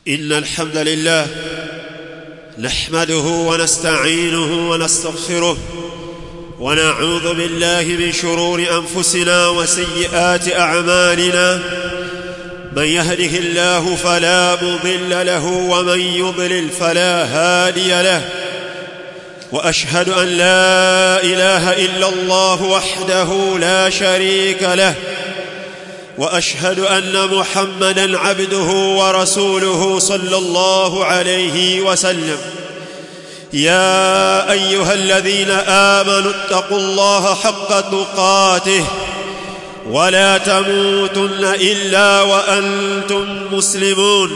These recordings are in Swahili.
إن الحمد لله نحمده ونستعينه ونستغفره ونعوذ بالله من شرور أنفسنا وسيئات أعمالنا من يهده الله فلا مضل له ومن يضلل فلا هادي له واشهد ان لا اله الا الله وحده لا شريك له واشهد ان محمدا عبده ورسوله صلى الله عليه وسلم يا ايها الذين امنوا اتقوا الله حق تقاته ولا تموتن الا وانتم مسلمون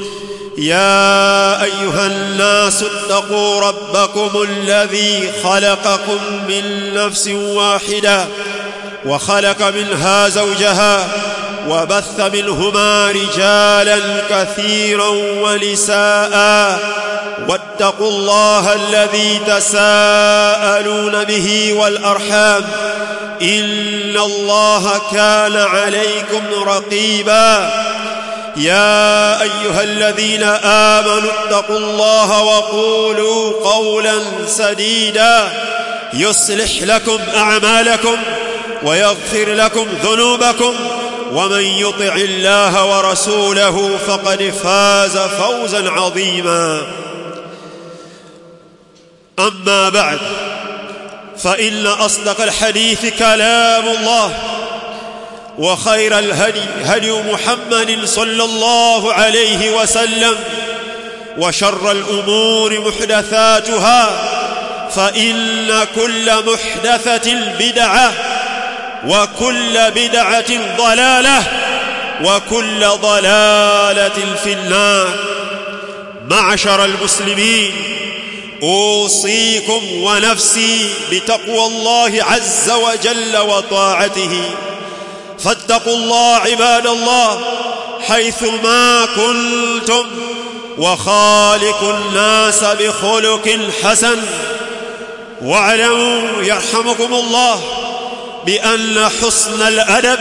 يا ايها الناس اتقوا ربكم الذي خلقكم من نفس واحده وخلق منها زوجها وبث منهما رجالا كثيرا ونساء واتقوا الله الذي تساءلون به والارحام ان الله كان عليكم رقيبا يا ايها الذين امنوا اتقوا الله وقولوا قولا سديدا يصلح لكم اعمالكم ويغفر لكم ذنوبكم ومن يطع الله ورسوله فقد فاز فوزا عظيما اما بعد فان اصدق الحديث كلام الله وخير الهدي هدي محمد صلى الله عليه وسلم وشر الامور محدثاتها فان كل محدثه بدعه وكل بدعه ضلاله وكل ضلاله في النار معشر المسلمين اوصيكم ونفسي بتقوى الله عز وجل وطاعته فاتقوا الله عباد الله حيث ما كنتم وخالقوا الناس بخلق حسن واعلموا يرحمكم الله بان حسن الادب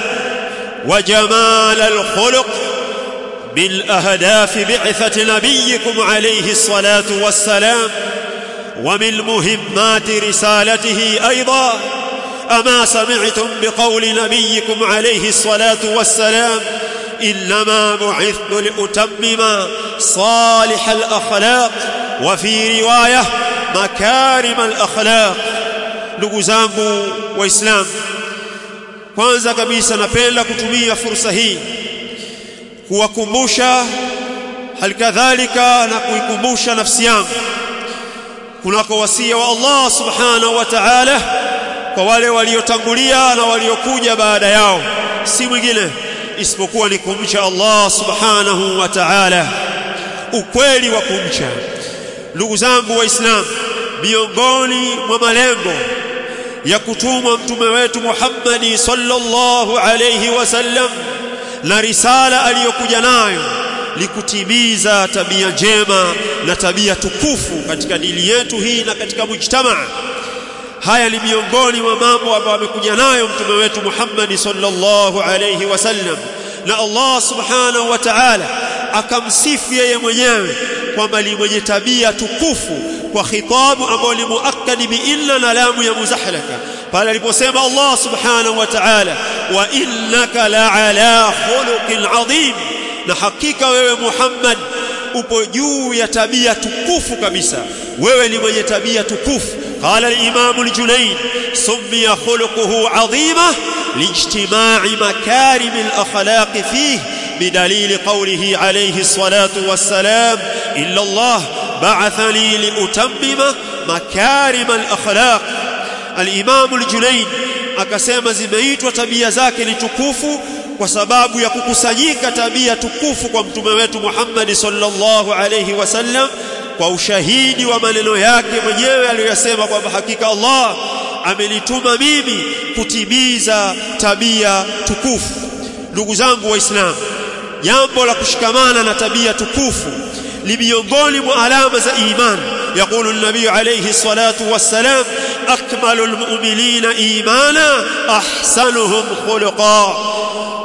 وجمال الخلق من اهداف بعثه نبيكم عليه الصلاه والسلام ومن مهمات رسالته ايضا اما سمعتم بقول نبيكم عليه الصلاه والسلام انما بعثت لاتمم صالح الاخلاق وفي روايه مكارم الاخلاق ndugu zangu waislamu kwanza kabisa napenda kutumia fursa hii kuwakumbusha halikadhalika na kuikumbusha nafsi yangu kunako wasia wa Allah subhanahu wa ta'ala kwa wale waliotangulia na waliokuja baada yao si mwingine isipokuwa ni kumcha Allah subhanahu wa ta'ala ukweli wa kumcha ndugu zangu waislamu miongoni mwa malengo ya kutumwa mtume wetu Muhammad sallallahu alayhi wasallam na risala aliyokuja nayo likutimiza tabia njema na tabia tukufu katika dini yetu hii na katika mujtamaa haya ni miongoni mwa mambo ambayo amekuja nayo mtume wetu Muhammad sallallahu alayhi wasallam na Allah subhanahu wa ta'ala akamsifu yeye mwenyewe kwamba ni mwenye tabia tukufu kwa khitabu ambayo ni muakkad bi illa na lamu ya muzahlaka pale aliposema Allah subhanahu wa ta'ala wa innaka la ala khuluqin adhim na hakika wewe Muhammad upo juu ya tabia tukufu kabisa wewe ni mwenye tabia tukufu قال الإمام الجنيد سمي خلقه عظيمة لاجتماع مكارم الأخلاق فيه بدليل قوله عليه الصلاة والسلام إلا الله بعثني لأتمم مكارم الأخلاق الإمام الجنيد akasema zimeitwa tabia zake ni tukufu kwa sababu ya kukusanyika tabia tukufu kwa mtume wetu Muhammad sallallahu alayhi wasallam kwa ushahidi wa maneno yake mwenyewe aliyosema kwamba hakika Allah amenituma mimi kutimiza tabia tukufu ndugu zangu waislamu jambo la kushikamana na tabia tukufu ni miongoni mwa alama za imani يقول النبي عليه الصلاة والسلام أكمل المؤمنين إيمانا أحسنهم خلقا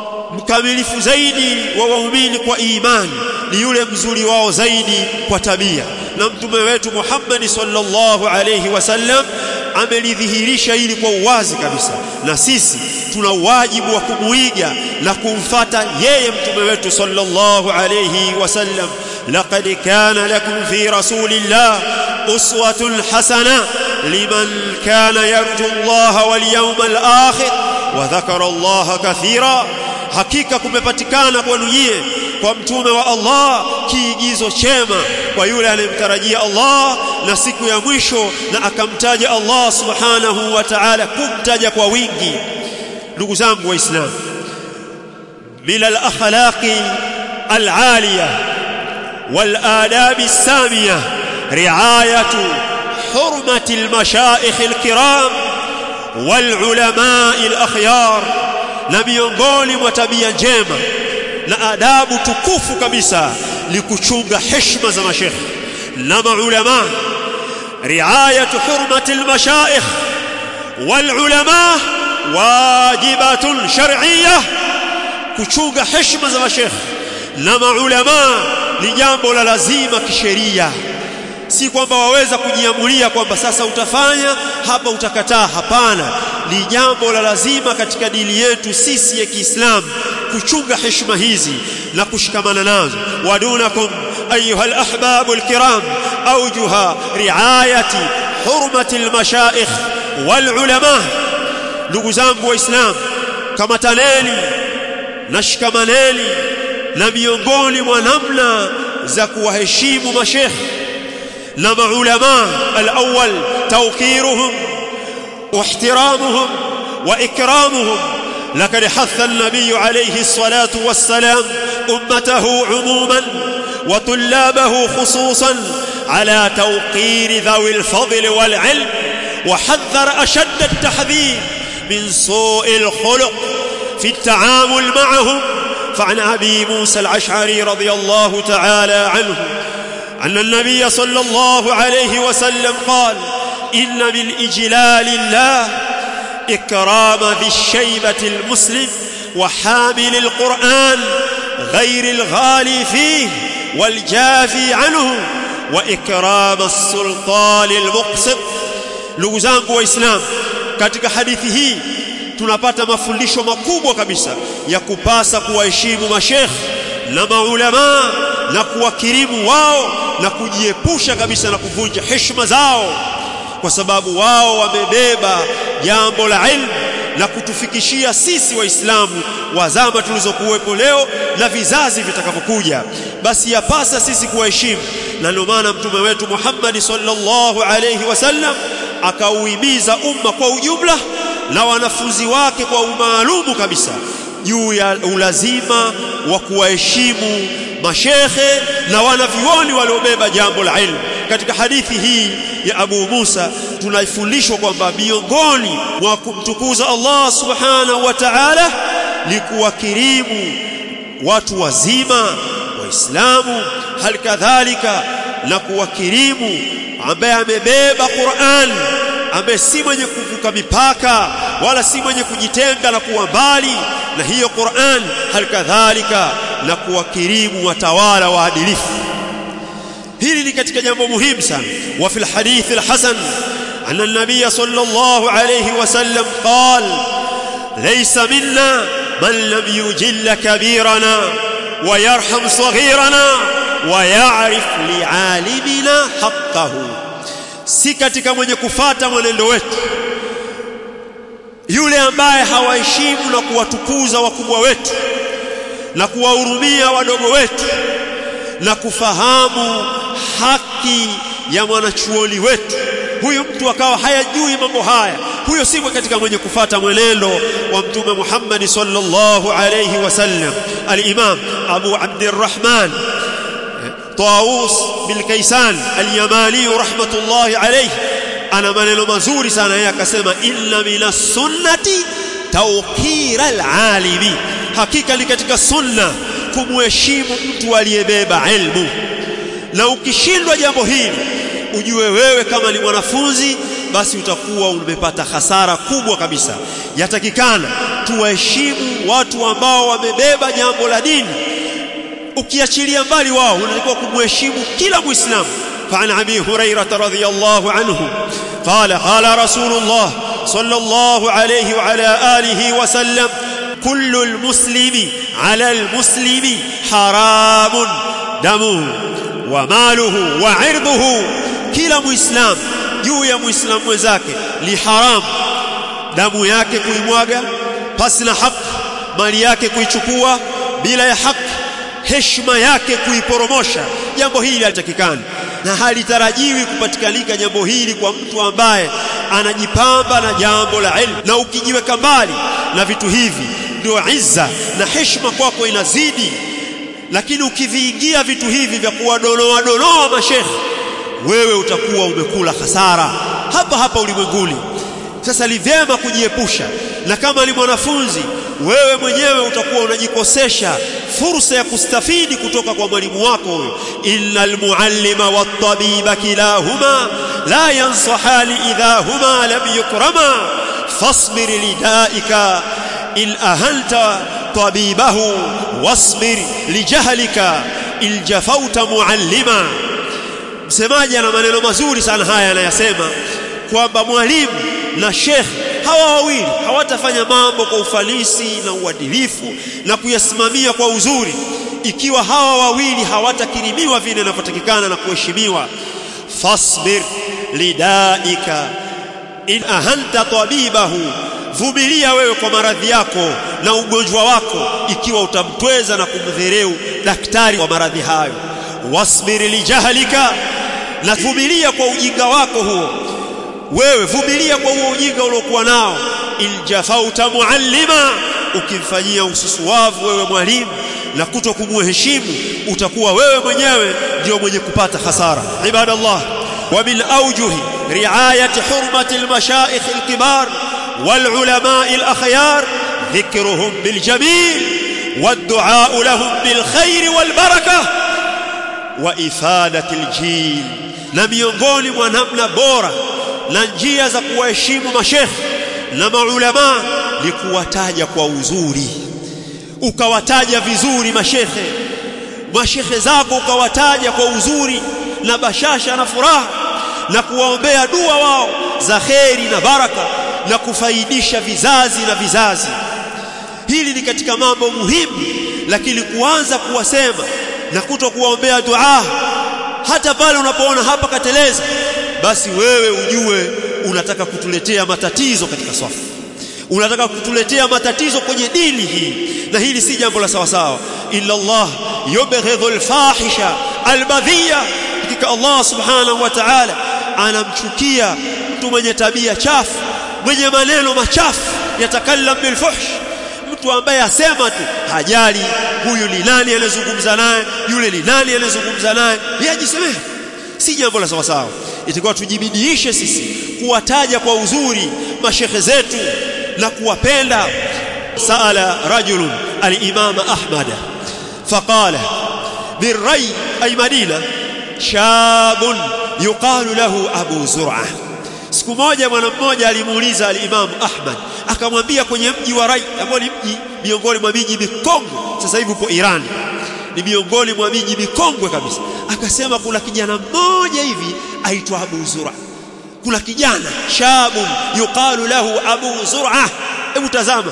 mkamilifu zaidi wa waumini kwa imani ni yule mzuri wao zaidi kwa tabia na mtume wetu Muhammad sallallahu alayhi wasallam amelidhihirisha hili kwa uwazi kabisa na sisi tuna wajibu wa kumuiga na kumfata yeye mtume wetu sallallahu alayhi wasallam laqad kana lakum fi rasulillah uswatun hasana liman kana yarju Allah wal yawmal akhir wa dhakara Allah kathira hakika kumepatikana kwenu nyie kwa mtume wa Allah kiigizo chema kwa yule anayemtarajia Allah na siku ya mwisho na akamtaja Allah subhanahu wa ta'ala kumtaja kwa wingi ndugu zangu waislamu bila al-akhlaqi al-aliya wal-adab as-samiya ri'ayatu hurmati al-mashayikh al-kiram wal-ulama al-akhyar na miongoni mwa tabia njema na adabu tukufu kabisa ni kuchunga heshima za mashekhe na maulama riayatu hurmati almashayikh walulama wajibatun shar'iyyah kuchunga heshima za mashekhe na maulama ni jambo la lazima kisheria si kwamba waweza kujiamulia kwamba sasa utafanya hapa utakataa hapana ni jambo la lazima katika dini yetu sisi ya Kiislamu kuchunga heshima hizi na kushikamana nazo wadunakum ayuha alahbab alkiram awjuha riayati hurmati almashayikh walulama ndugu zangu waislamu kama taneni na shikamaneni na miongoni mwa namna za kuwaheshimu mashekhe na maulama alawwal tawqiruhum واحترامهم واكرامهم لقد حث النبي عليه الصلاه والسلام امته عموما وطلابه خصوصا على توقير ذوي الفضل والعلم وحذر اشد التحذير من سوء الخلق في التعامل معهم فعن ابي موسى الاشعري رضي الله تعالى عنه ان النبي صلى الله عليه وسلم قال إن من إجلال الله إكرام ذي الشيبة المسلم وحامل القرآن غير الغالي فيه والجافي عنه وإكرام السلطان المقسط لغزانك وإسلام katika hadithi hii tunapata mafundisho makubwa kabisa ya kupasa kuwaheshimu mashekh na maulama na kuwakirimu wao na kujiepusha kabisa na kuvunja heshima zao kwa sababu wao wamebeba jambo la ilmu na kutufikishia sisi waislamu wa zama tulizokuwepo leo na vizazi vitakavyokuja basi yapasa sisi kuwaheshimu na ndio maana mtume wetu Muhammad sallallahu alayhi wasallam akauhimiza umma kwa ujumla na wanafunzi wake kwa umaalumu kabisa juu ya ulazima wa kuwaheshimu mashekhe na wanavyuoni waliobeba jambo la ilmu katika hadithi hii ya Abu Musa tunaifundishwa kwamba miongoni mwa kumtukuza Allah subhanahu wa ta'ala ni kuwakirimu watu wazima waislamu hali kadhalika na kuwakirimu ambaye amebeba Qur'an ambaye si mwenye kuvuka mipaka wala si mwenye kujitenga na kuwa mbali na hiyo Qur'an hali kadhalika na kuwakirimu watawala waadilifu hili ni katika jambo muhimu sana wa fil hadith alhasan anna an-nabiy sallallahu alayhi wasallam qala laysa minna man lam yujilla kabirana wa yarham saghirana wa ya'rif li'alimina haqqahu si katika mwenye kufata mwenendo wetu yule ambaye hawaheshimu na kuwatukuza wakubwa wetu na kuwahurumia wadogo wetu na kufahamu haki ya mwanachuoni wetu huyu mtu akawa hayajui mambo haya huyo si katika mwenye kufata mwenendo wa mtume Muhammad sallallahu alayhi wasallam al-Imam Abu Abdurrahman Tawus bil Kaysan al-Yamani rahmatullahi alayhi ana maneno mazuri sana yeye akasema inna minas sunnati tawqira al-alimi hakika ni katika sunna kumheshimu mtu aliyebeba ilmu na ukishindwa jambo hili ujue wewe kama ni mwanafunzi basi utakuwa umepata hasara kubwa kabisa yatakikana tuwaheshimu watu ambao wamebeba jambo la dini ukiachilia mbali wao unatakiwa kumheshimu kila muislamu فعن ابي هريره رضي الله عنه قال قال رسول الله صلى الله عليه وعلى اله وسلم كل المسلم على المسلم حرام دمه وماله وعرضه كلا مسلم juu ya muislamu mwenzake li haram damu yake kuimwaga pasi na haki mali yake kuichukua bila ya haki heshima yake kuiporomosha jambo hili halitakikani na halitarajiwi kupatikanika jambo hili kwa mtu ambaye anajipamba na jambo la ilmu na ukijiweka mbali na vitu hivi ndio izza na heshima kwako inazidi lakini ukiviingia vitu hivi vya kuwadonoa donoa mashekhe wewe utakuwa umekula hasara hapa hapa ulimwenguni sasa ni vyema kujiepusha na kama ni mwanafunzi wewe mwenyewe utakuwa unajikosesha fursa ya kustafidi kutoka kwa mwalimu wako huyo innal muallima wat-tabiba kilahuma la yansahani idha huma lam yukrama fasbir lidaika in ahanta tabibahu wasbir lijahlika il jafauta muallima msemaji ana maneno mazuri sana haya anayasema kwamba mwalimu na shekhe hawa wawili hawatafanya mambo kwa ufanisi na uadilifu na kuyasimamia kwa uzuri ikiwa hawa wawili hawatakirimiwa vile inavyotakikana na kuheshimiwa fasbir lidaika in ahanta tabibahu vumilia wewe kwa maradhi yako na ugonjwa wako ikiwa utamtweza na kumdhereu daktari wa maradhi hayo wasbir lijahlika na vumilia kwa ujinga wako huo wewe vumilia kwa huo ujinga uliokuwa nao iljafauta muallima ukimfanyia ususuwavu wewe mwalimu na kuto kumuheshimu utakuwa wewe mwenyewe ndio mwenye kupata hasara ibadallah wa min awjuhi riayati hurmati almashaikh alkibar والعلماء الأخيار ذكرهم بالجميل والدعاء لهم بالخير والبركة وإفادة الجيل na miongoni mwa namna bora na njia za kuwaheshimu mashekhe na maulama ni kuwataja kwa uzuri ukawataja vizuri mashekhe mashekhe zako ukawataja kwa uzuri na bashasha na furaha na kuwaombea dua wao za kheri na baraka na kufaidisha vizazi na vizazi hili ni katika mambo muhimu lakini kuanza kuwasema na kuto kuwaombea dua hata pale unapoona hapa kateleza basi wewe ujue unataka kutuletea matatizo katika swafu unataka kutuletea matatizo kwenye dini hii na hili si jambo la sawa sawa illa Allah yubghidhu alfahisha albadhiya hakika Allah subhanahu wa ta'ala anamchukia mtu mwenye tabia chafu mwenye maneno machafu yatakallam bilfuhsh mtu ambaye asema tu hajali huyu ni nani anazungumza naye yule ni nani anazungumza naye yajisemee si jambo la sawa sawa itakuwa tujibidiishe sisi kuwataja kwa uzuri mashekhe zetu na kuwapenda saala rajulun al-imam ahmad faqala birray ay madina shabun yuqalu lahu abu zur'ah siku moja bwana mmoja alimuuliza al-Imam Ahmad akamwambia kwenye mji wa Rai ambao ni mji miongoni mwa miji mikongwe sasa hivi upo Iran ni miongoni mwa miji mikongwe kabisa akasema kuna kijana mmoja hivi aitwa Abu Zura kuna kijana shabu yuqalu lahu Abu Zura hebu tazama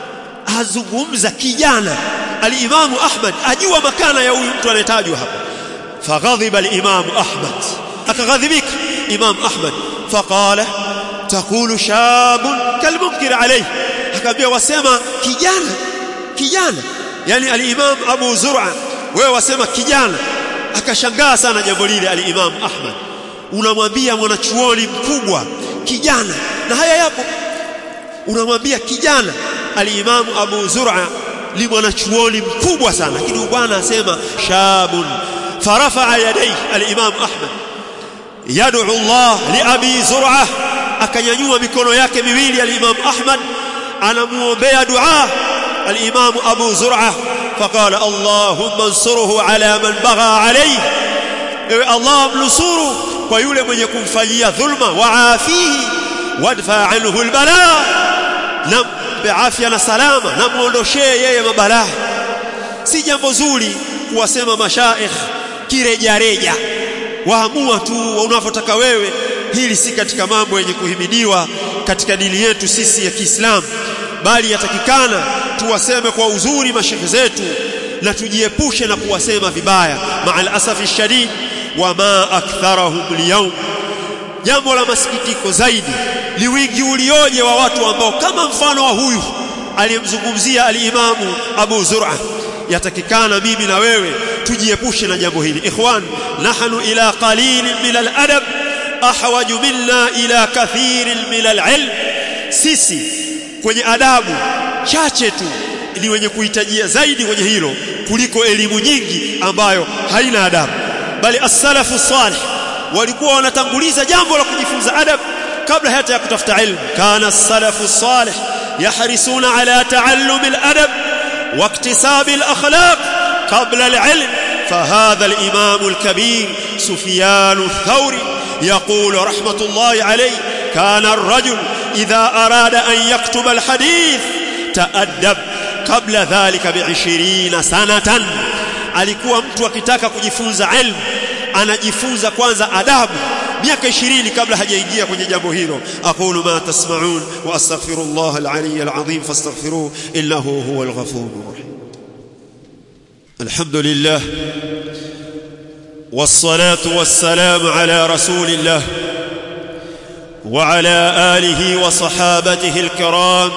azungumza kijana al-Imam Ahmad ajua makana ya huyu mtu anayetajwa hapa faghadhiba al-Imam Ahmad akaghadhibika Imam Ahmad فقال تقول شاب كالمنكر عليه akamwambia wasema kijana kijana yani al-Imam Abu Zur'a wewe wasema kijana akashangaa sana jambo lile al-Imam Ahmad unamwambia mwanachuoni mkubwa kijana na haya yapo unamwambia kijana al-Imam Abu Zur'a ni mwanachuoni mkubwa sana lakini bwana asema shabun farafa yadayhi al-Imam Ahmad yad'u Allah li Abi Zur'ah akanyanyua mikono yake miwili al-Imam Ahmad anamuombea dua al-Imam Abu Zur'ah faqala Allahumma ansurhu ala man bagha alayhi ewe Allah mnusuru kwa yule mwenye kumfanyia dhulma waafihi wadfa anhu albala na mpe afya na salama na muondoshee yeye mabalaa si jambo zuri kuwasema mashaikh kirejareja waamua tu unavyotaka wewe hili si katika mambo yenye kuhimidiwa katika dini yetu sisi ya Kiislamu bali yatakikana tuwaseme kwa uzuri mashekhe zetu na tujiepushe na kuwasema vibaya maal asafi shadid wama aktharahum liyawm jambo la masikitiko zaidi ni wingi ulioje wa watu ambao kama mfano wa huyu aliyemzungumzia alimamu Abu Zur'a yatakikana mimi na wewe tujiepushe na jambo hili ikhwan nahnu ila qalilin min al-adab ahwaju minna ila kathirin min al-ilm sisi kwenye adabu chache tu ni wenye kuhitajia zaidi kwenye hilo kuliko elimu nyingi ambayo haina adabu bali as-salafu salih walikuwa wanatanguliza jambo la kujifunza adab kabla hata ya kutafuta ilmu kana as-salafu salih yahrisuna ala ta'allum al-adab واكتساب الأخلاق قبل العلم فهذا الإمام الكبير سفيان الثوري يقول رحمة الله عليه كان الرجل إذا أراد أن يكتب الحديث تأدب قبل ذلك بعشرين سنة alikuwa mtu akitaka kujifunza ilmu anajifunza kwanza adabu miaka 20 kabla hajaingia kwenye jambo hilo aqulu ma tasma'un wa astaghfirullah al-ali al-azim fastaghfiruhu innahu huwal ghafurur rahim alhamdulillah والصلاه والسلام على رسول الله وعلى اله وصحابته الكرام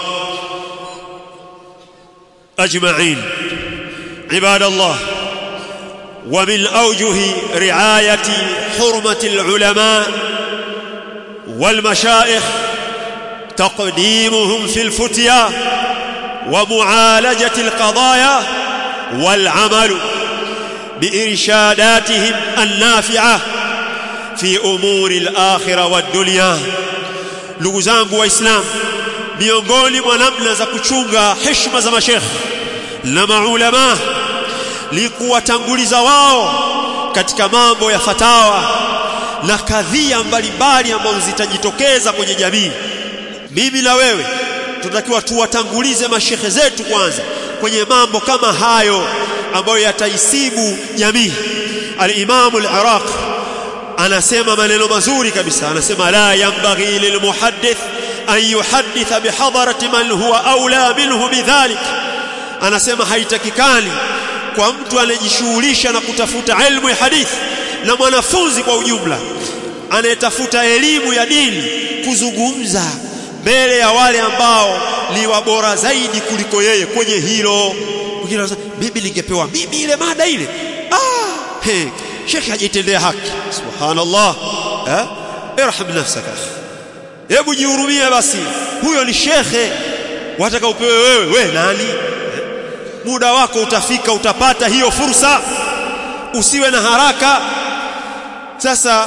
اجمعين عباد الله ومن اوجه رعايه حرمه العلماء والمشايخ تقديمهم في الفتيا ومعالجه القضايا والعمل بارشاداتهم النافعه في امور الاخره والدنيا ndugu zangu waislamu miongoni mwa namna za kuchunga heshima za mashekh na maulama ni kuwatanguliza wao katika mambo ya fatawa na kadhia mbalimbali ambazo zitajitokeza kwenye jamii mimi na wewe tunatakiwa tuwatangulize mashekhe zetu kwanza kwenye mambo kama hayo ambayo yataisibu jamii al-Imam al-Iraq anasema maneno mazuri kabisa anasema la yanbaghi lilmuhaddith an yuhadditha bihadarati man huwa aula minhu bidhalik anasema haitakikani kwa mtu anayejishughulisha na kutafuta elimu ya hadithi na mwanafunzi kwa ujumla anayetafuta elimu ya dini kuzungumza mbele ya wale ambao ni wabora zaidi kuliko yeye kwenye hilo mwingine anasema mimi ningepewa mimi ile mada ile ah he shekhi hajitendea haki subhanallah eh irham nafsaka hebu jihurumie basi huyo ni shekhe wataka upewe wewe we nani muda wako utafika utapata hiyo fursa usiwe na haraka sasa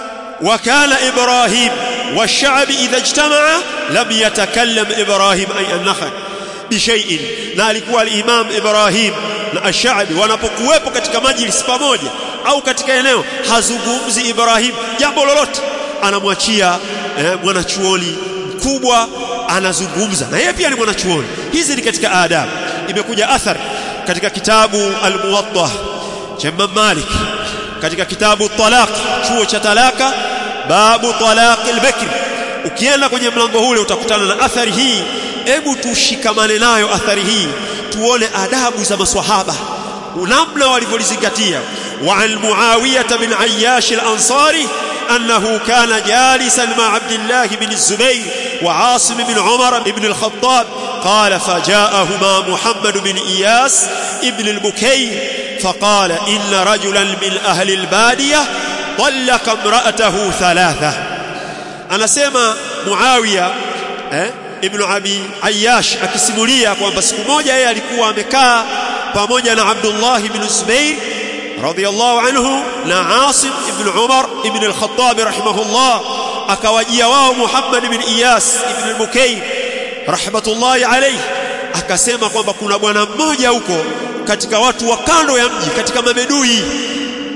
wakala ibrahim والشعب إذا اجتمع لم يتكلم إبراهيم أي النخل بشيء na alikuwa al-Imam Ibrahim na ash-Sha'bi wanapokuwepo katika majlis pamoja au katika eneo hazungumzi Ibrahim jambo lolote anamwachia eh, mwanachuoni mkubwa anazungumza na yeye pia ni mwanachuoni hizi ni katika adabu imekuja athar katika kitabu al-Muwatta cha Imam Malik katika kitabu talaq chuo cha talaka babu talaq al-bakr ukienda kwenye mlango ule utakutana na athari hii hebu tushikamane nayo athari hii tuone adabu za maswahaba namna walivyolizingatia wa an muawiyah bin ayyash al-ansari أنه كان جالسا مع عبد الله بن الزبير وعاصم بن عمر بن الخطاب قال فجاءهما محمد بن إياس ابن البكير فقال إن رجلا من أهل البادية طلق امرأته ثلاثة أنا سيما معاوية eh, ibn Abi Ayyash akisimulia kwamba siku moja yeye alikuwa amekaa pamoja na Abdullah ibn Zubair radiyallahu anhu na Asim ibn Umar ibn al-Khattab rahimahullah akawajia wao Muhammad ibn Iyas ibn al-Bukayr rahmatullahi alayhi akasema kwamba kuna bwana mmoja huko katika watu wa kando ya mji katika mabedui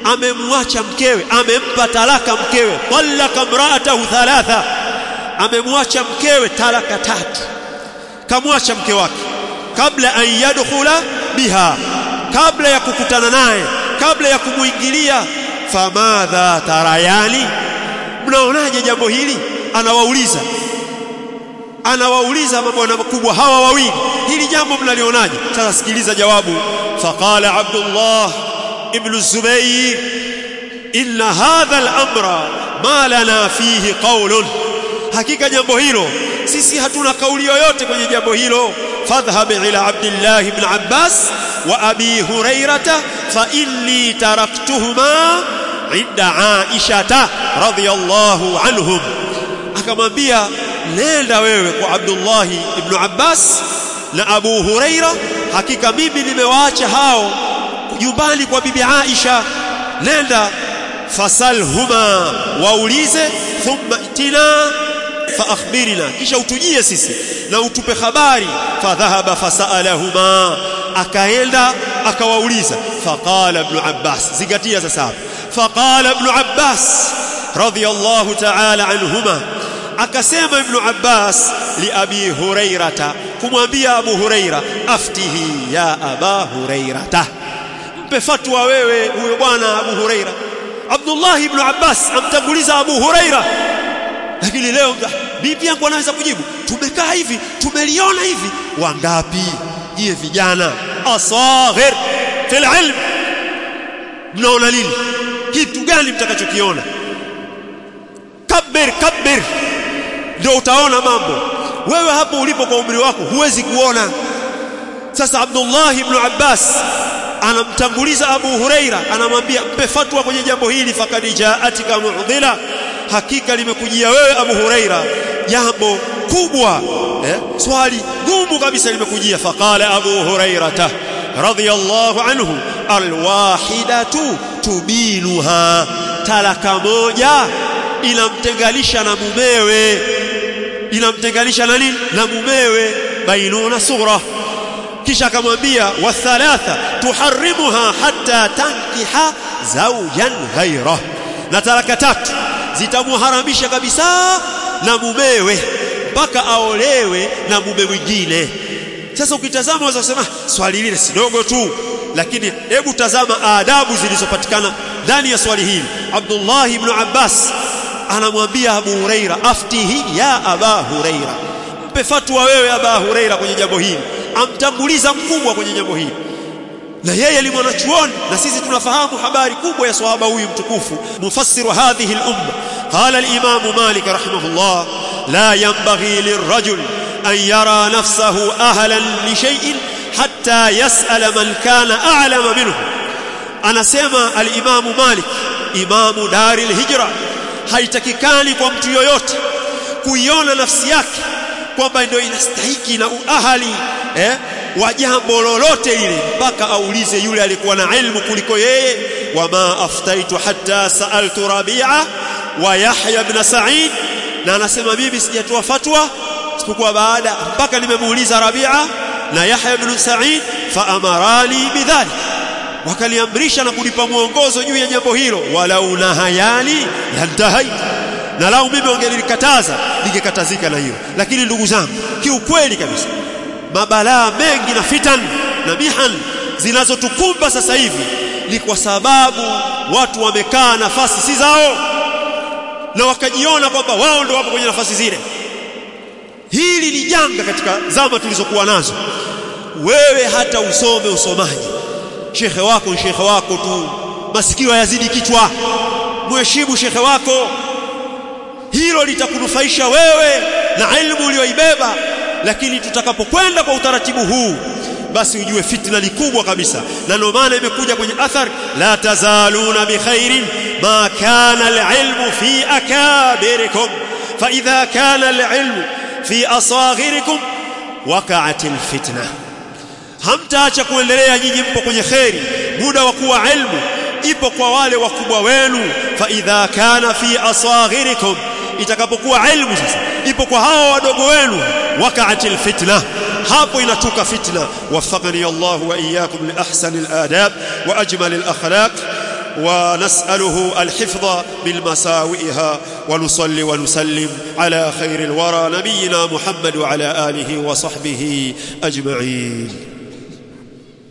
amemwacha mkewe amempa talaka mkewe talaka mraatahu thalatha amemwacha mkewe talaka tatu kamwacha mke wake kabla an yadkhula biha kabla ya kukutana naye kabla ya kumuingilia famadha tarayani mnaonaje jambo hili anawauliza anawauliza mabwana makubwa hawa wawili hili jambo mnalionaje sasa sikiliza jawabu faqala abdullah ibn zubayr inna hadha al-amra ma lana fihi qawlun hakika jambo hilo sisi hatuna kauli yoyote kwenye jambo hilo fadhhab ila abdullah ibn abbas wa abi hurairata fa inni taraktuhuma inda aisha radhiyallahu anhum akamwambia nenda wewe kwa Abdullah ibn Abbas na Abu Huraira hakika mimi nimewaacha hao nyumbani kwa bibi Aisha nenda fasalhuma waulize thumma itina fa akhbirina kisha utujie sisi na utupe habari fadhahaba fasalahuma akaenda akawauliza faqala ibn Abbas zingatia sasa faqala ibn Abbas radiyallahu ta'ala anhuma akasema ibn Abbas li abi hurairata kumwambia abu huraira aftihi ya aba hurairata mpe fatwa wewe huyo bwana abu huraira Abdullah ibn Abbas amtanguliza abu huraira lakini leo bibi yangu anaweza kujibu tumekaa hivi tumeliona hivi wangapi jie vijana asaghir fil ilm mnaona lini kitu gani mtakachokiona kabir kabir ndio utaona mambo wewe hapo ulipo kwa umri wako huwezi kuona sasa Abdullah ibn Abbas anamtanguliza Abu Huraira anamwambia mpe fatwa kwenye jambo hili fakad jaatika mu'dhila hakika limekujia wewe Abu Huraira jambo kubwa eh? swali gumu kabisa limekujia faqala Abu Hurairata radhiyallahu anhu alwahidatu tubinuha talaka moja inamtenganisha na mumewe inamtenganisha na nini na mumewe bainuna sughra kisha akamwambia wa thalatha tuharrimuha hatta tankiha zawjan ghaira na talaka tatu zitamuharamisha kabisa na mumewe mpaka aolewe na mume mwingine sasa ukitazama unaweza kusema swali lile si dogo tu lakini hebu tazama adabu zilizopatikana ndani ya swali hili Abdullah ibn Abbas anamwambia Abu Huraira aftihi ya Aba Huraira mpe fatwa wewe Aba Huraira kwenye jambo hili amtanguliza mkubwa kwenye jambo hili na yeye ni mwanachuoni na sisi tunafahamu habari kubwa ya sahaba huyu mtukufu mufassiru hadhihi al-umma qala al-imam Malik rahimahullah la yanbaghi lirajul an yara nafsahu ahlan li shay'in hatta yas'ala man kana a'lama minhu anasema al-imam Malik imamu dari al-hijra haitakikani kwa mtu yoyote kuiona nafsi yake kwamba ndio inastahiki na uahali eh, wa jambo lolote lile mpaka aulize yule aliyekuwa na ilmu kuliko yeye wama aftaitu hatta saaltu rabi'a wa yahya ibn sa'id na anasema mimi sijatoa fatwa isipokuwa baada mpaka nimemuuliza rabi'a na yahya ibn sa'id fa amarani bidhalik wakaliamrisha na kunipa mwongozo juu ya jambo hilo walau nahayani lantahaitu na lau mimi wangelikataza ningekatazika na hiyo lakini ndugu zangu kiukweli kabisa mabalaa mengi na fitan na mihan zinazotukumba sasa hivi ni kwa sababu watu wamekaa nafasi si zao na wakajiona kwamba wao ndio wapo kwenye nafasi zile hili ni janga katika zama tulizokuwa nazo wewe hata usome usomaji shekhe wako shekhe wako tu masikio yazidi kichwa mheshimu shekhe wako hilo litakunufaisha wewe na ilmu uliyoibeba lakini tutakapokwenda kwa utaratibu huu basi ujue fitna ni kubwa kabisa na ndio maana imekuja kwenye athar la tazaluna bikhairin ma kana alilmu fi akabirikum fa idha kana alilmu fi asaghirikum waqa'at alfitna hamtaacha kuendelea nyinyi mpo kwenye khairi muda wa kuwa ilmu ipo kwa wale wakubwa wenu fa idha kana fi asaghirikum itakapokuwa ilmu sasa ipo kwa hawa wadogo wenu wakaatil fitna hapo inatuka fitna wafaqani Allah wa iyyakum li ahsani al-adab wa ajmal al-akhlaq ونسأله الحفظ من مساوئها ونصلي ونسلم على خير الورى نبينا محمد وعلى آله وصحبه أجمعين